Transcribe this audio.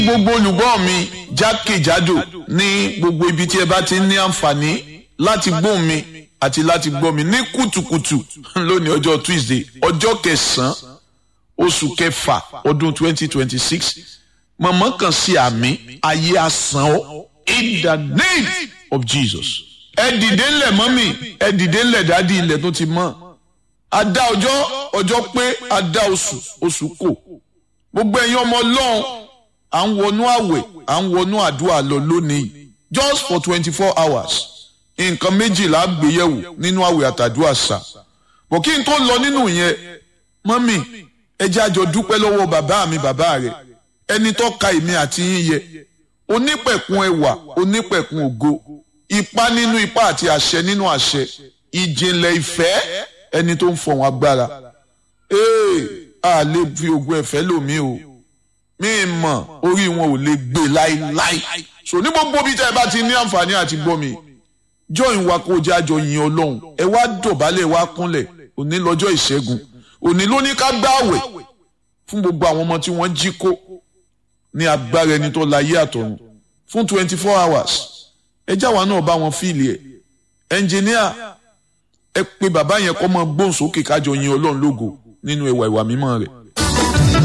gbogbo olùgbọ́ mi jákèjádò ní gbogbo ibi tí ẹ bá ti ní àǹfààní láti gbóhùn mi àti láti gbọ́ mi ní kùtùkùtù lónìí ọjọ́ Tuesday ọjọ́ kẹsàn-án oṣù kẹfà ọdún twenty twenty six mọ̀mọ́ kan sí àmì ayé asán ọ́ in the name of Jesus. ẹ dìde ńlẹ̀ mọ́mì ẹ dìde ńlẹ̀ dádì ilẹ̀ tó ti mọ́ a dá ọjọ́ ọjọ́ pé a dá oṣù oṣù kò gbogbo ẹ̀yin ọmọ ọlọ́run à ń wọnú àwẹ̀ à ń wọnú àdúrà lọ lónìí just for twenty four hours nǹkan méjìlá gbéyẹ̀wò nínú àwẹ̀ àtàdúrà sà bọ̀ kí n tó lọ nínú yẹn mọ́mì ẹ jẹ́ àjọ dúpẹ́ lọ́wọ́ bàbá mi bàbá rẹ̀ ẹni tó ka èmi àti yín yẹ onípẹ̀kun ẹwà onípẹ̀kun ògo ipá nínú ipá àti àṣẹ nínú àṣẹ ìjìnlẹ̀ ìfẹ́ ẹni tó ń fọ̀hún agbára ee a lè fi ogun ẹ̀fẹ́ lòmí o mi mọ̀ orí wọn ò lè gbé láíláí so ní gbogbo bí tẹ́ ẹ bá ti ní àǹfààní àti gbọ́ mi join wa kó jẹ́ àjọ yin ọlọ́run ẹ wá dọ̀bálẹ̀ wá kúnlẹ̀ òní lọ́jọ́ ìṣẹ́gun òní ló ní ká gbààwẹ̀ fún gbogbo àwọn ọmọ tí wọ́n jí kó ní agbára ẹni tó láyé àtọ̀run fún twenty four hours ẹ jáwa náà bá wọn fíìlì ẹ ẹnjìníà ẹ pé bàbá yẹn kọ́ mọ gbóhùn sókè kájọ yin ọlọ́run lógo nínú ẹwà ìwà mímọ́ rẹ̀.